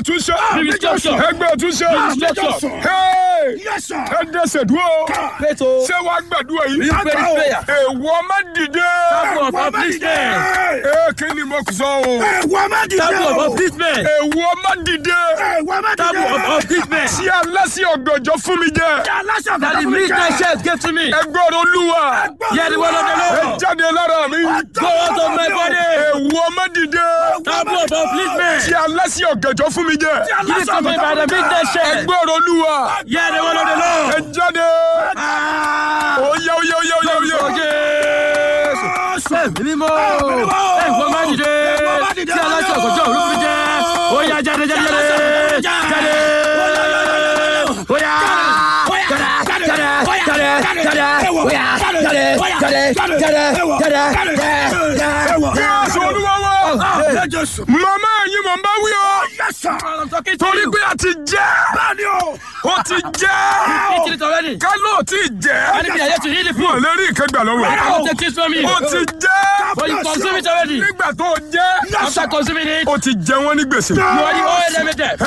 àtúnṣe. Restructure. ẹgbẹ́ àtúnṣe. Restructure. Hey! Yes, sir. ẹ dẹ́sẹ̀ dúró. Pray to ṣé wàá gbàdúrà yìí. you pray this prayer. èèwọ̀ má dìde. Taboo of upliftment. ee kí ni mo sọ o. Ẹ̀wọ̀n má dìde Taboo of o. upliftment. èèwọ̀ má dìde. Ẹ̀wọ̀n má dìde. Taboo of upliftment. tí aláṣẹ ọ̀gànjọ́ fún mi jẹ. Aláṣẹ That the midnight church gave to me. ẹgbẹ́ olúwa. Hear the word of the ẹ Lord. jáde lára mi. Go out of my body. èèwọ̀ má dìde. Taboo of upliftment. tí aláṣẹ ọ̀gànjọ́ fún mi jẹ. Give it to me by the midnight church. ẹgbẹ́ olúwa. Hear the word of the ẹ Lord. jáde. oyè oyè oyè oyè oyè. Orúkọ Jésù. Ẹ̀mí mímọ́. Ẹ̀gbọ́n má dìde. Tí aláṣẹ ọ̀gọ́jọ́ òru fi jẹ́. Ó yá jáde jáde jáde. Jáde. Ó yá. Jáde jáde jáde jáde. Ó yá jáde jáde jáde jáde jáde. Jésù olúwa wa. màmá yìí mò ń bá wí o. torí pé a ti jẹ́. ó ti jẹ́. Eat it already. ká ló ti jẹ́. Enemy are yet to eat the wọn food. lè rí ìkẹgbà lọ́wọ́. I will take this from you. ó ti jẹ́. But you consume it already. nígbà tó jẹ́. After consuming it, ó ti jẹ wọ́n ní gbèsè. you already owe them a debt.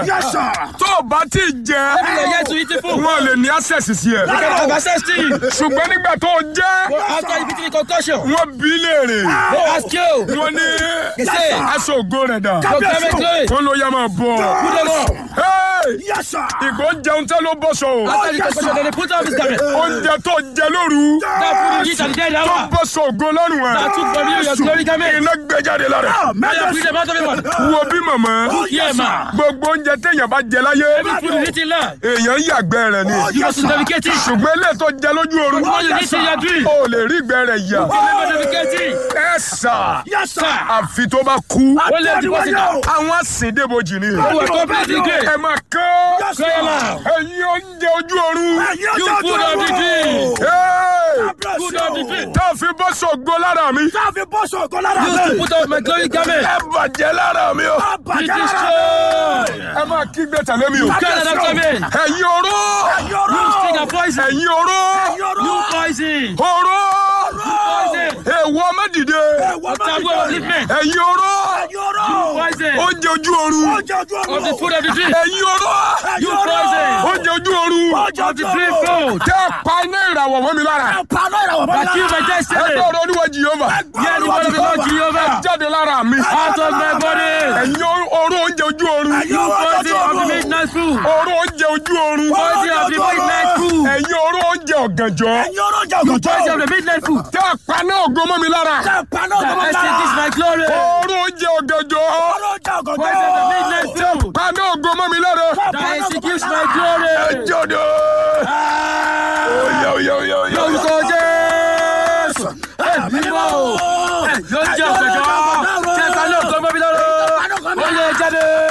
Ẹ̀, tó o bá ti Enemy jẹ́. are yet to eat the food. wọn lè ní access sí ẹ. You can have access to you. ṣùgbọ́n nígbà tó jẹ́. After you beat the concussion, wọ́n bí léèrè. they ask you. wọ́n ní They say, aṣọ ògo rẹ̀ dà. Your government glory. wọ́n ló yá máa bọ̀. Put them up. Hey! ìgbó jẹun tẹ́ ló bọ́ sọ o. After the concussion, then they put off his garment. oúnjẹ tó jẹ lóru. That food you eat at the dead tó hour. bọ́ sọ ògo lọ́rùn ẹ̀. That took from you your glory garment. iná gbé jáde lára. Now you bring them out of it. man. wo bí màmá. Yeah, man. gbogbo oúnjẹ téèyàn bá jẹ láyé. Every food you eat in life, èèyàn yàgbẹ́ rẹ̀ ni. you must navigate it. ṣùgbọ́n ilé tó jẹ lójú oorun. What you eat in your dream, o lè rí ìgbẹ́ rẹ̀ yà. you never navigate it. ẹ sà. Sir, àfi tó bá kú. ó lè deposit am. àwọn àsìndébojì ni. You are completely great. ẹ máa kán. Cry aloud. ẹ̀yin oúnjẹ ojú oorun. You food of the dream. Hey! Food of the dream. tá a fi bọ́ sọ̀gbọ́ lára mi. Used to put off my glory garment. ẹ bàjẹ́ lára mi o. Be destroyed. ẹ máa kígbe tẹ̀lé mi o. Cry aloud after me. ẹ̀yin oró. You sting and poison. ẹ̀yin oró. You poison. oró. Poison. èèwọ̀ mẹ́dìde. Taboo of upliftment. ẹ̀yin oró. Poison. oúnjẹ ojú oorun. Of the food of the dream. ẹ̀yin oró. You poison. oúnjẹ ojú oorun. Of the dream food. tẹ́ ẹ pa iná ìràwọ̀ mọ́ mi lára. That kill my ẹ destiny. gbọ́ ọ̀rọ̀ oníwọ̀ jìyọ́mà. Hear the word of the Lord Jehovah. jáde lára mi. Out of my body. ẹ̀yin oró oúnjẹ ojú oorun. You poison of the midnight food. oró oúnjẹ ojú oorun. Poison of the midnight food. ẹ̀yin oró oúnjẹ ọ̀gànjọ́. Poison of the midnight food. tẹ́ ẹ pa iná ògo mọ́ mi lára. That extinguish my glory. oró oúnjẹ ọ̀gànjọ́. Poison of the midnight food. pa iná ògo mọ́ mi lára. That executes my glory. jọ̀dọ̀. oyè oyè oyè oyè. Lórúkọ Jésù. Ẹ̀mí mímọ́ o. Ló ń jẹ́ ọ̀gbẹ̀jọ́. Ṣé ká ló ń gbọ́ mọ́bí lọ́rọ̀? Ó lè jáde.